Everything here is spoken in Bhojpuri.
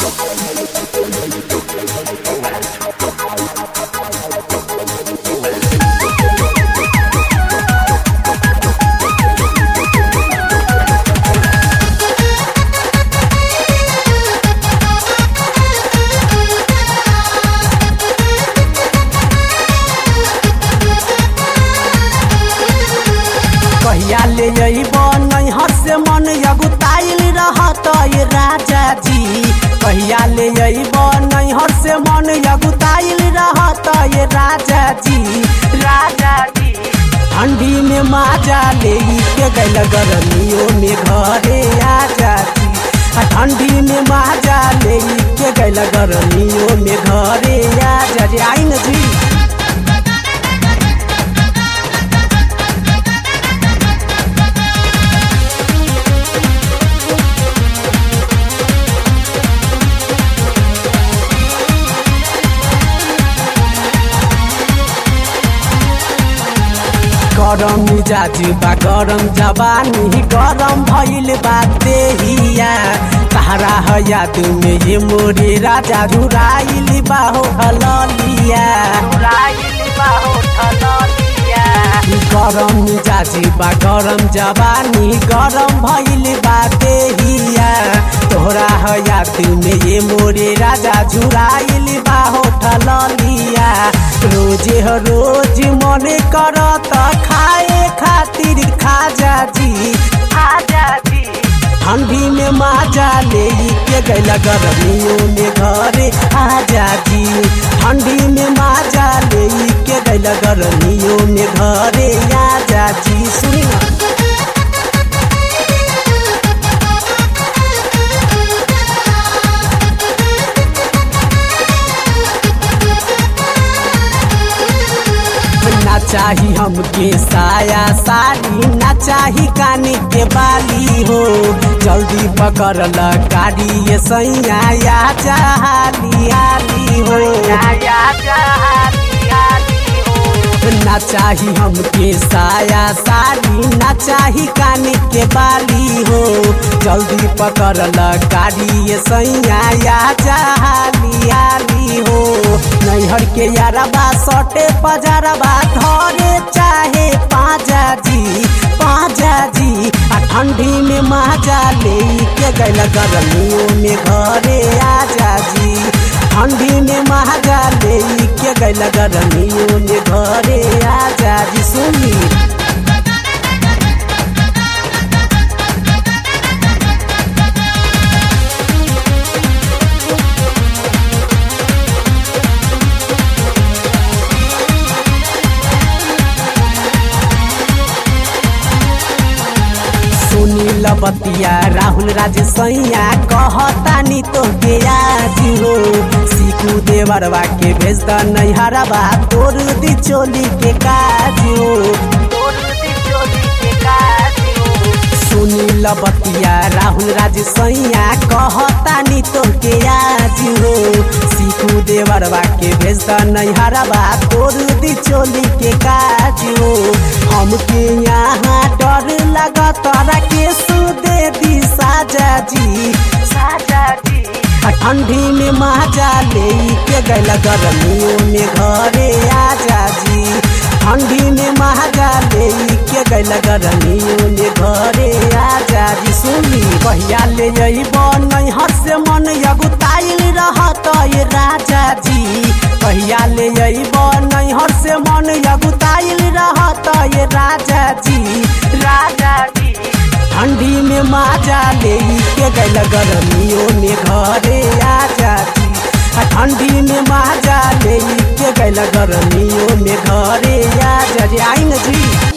कहिया ले अइब नैहर से मन अगुताइल रहत ये राजा जी कहिया ले अइब नैहर से मन अगुताइल रहत ये राजा जी राजा जी ठंडी में माजा ले के गैल गर्मियों में घरे आजा जी आ ठंडी में माजा ले के गैल गर्मियों में घरे आजा जी आई न जी गरम मिजाज बा गरम जवानी गरम भइल बा देहिया तारा है याद में ये मोरे राजा रुराइल बा हो हललिया रुराइल बा हो हललिया गरम मिजाज बा गरम जवानी गरम भइल बा देहिया तोहरा है याद में ये मोरे राजा झुराइल बा हो हललिया रोजे ह रोज मने करत खाए खातिर खाजा जी खाजा जी ठंडी में माजा ले के गैल गर्मियों में घरे आजा जी ठंडी में माजा ले के गैल गर्मियों में घरे आजा जी सुनी ना ना चाही हमके साया साड़ी ना चाही काने के बाली हो जल्दी पकड़ ल गाड़ी ये सैया या चाली आली हो या चाली आली हो ना चाही हमके साया साड़ी ना चाही काने के बाली हो जल्दी पकड़ ल गाड़ी ये सैया या चाली आली हो नैहर के यारबा सटे पजरबा धरे चाहे पाजा जी पाजा जी आ ठंडी में माजा ले के गैल गर्मियों में घरे आजा जी ठंडी में माजा ले के गैल गर्मियों में घरे आजा जी सुनी सुनील बतिया राहुल राज सैया कहतानी तो के आज हो सीकू देवरवा के भेज द नैहरवा तोर दी चोली के काज हो तोर दी चोली के काज हो सुनील बतिया राहुल राज सैया कहतानी तो के आज हो सीकू देवरवा के भेज द नैहरवा तोर दी चोली के काज हो हमके यहाँ डर लगा तोरा के सुदे दी साजा जी साजा जी आ ठंडी में माजा ले के गैल गर्मियों में घरे आजा जी ठंडी में माजा ले के गैल गर्मियों में घरे आजा जी सुनी कहिया ले अइब नैहर से मन अगुताइल रहत ये राजा जी कहिया ले अइब नैहर से मन अगुताइल रहत ये राजा जी राजा जी ठंडी में माजा ले के गैल गर्मियों में घरे आजा जी आ ठंडी में माजा ले के गैल गर्मियों में घरे आजा जी आई न जी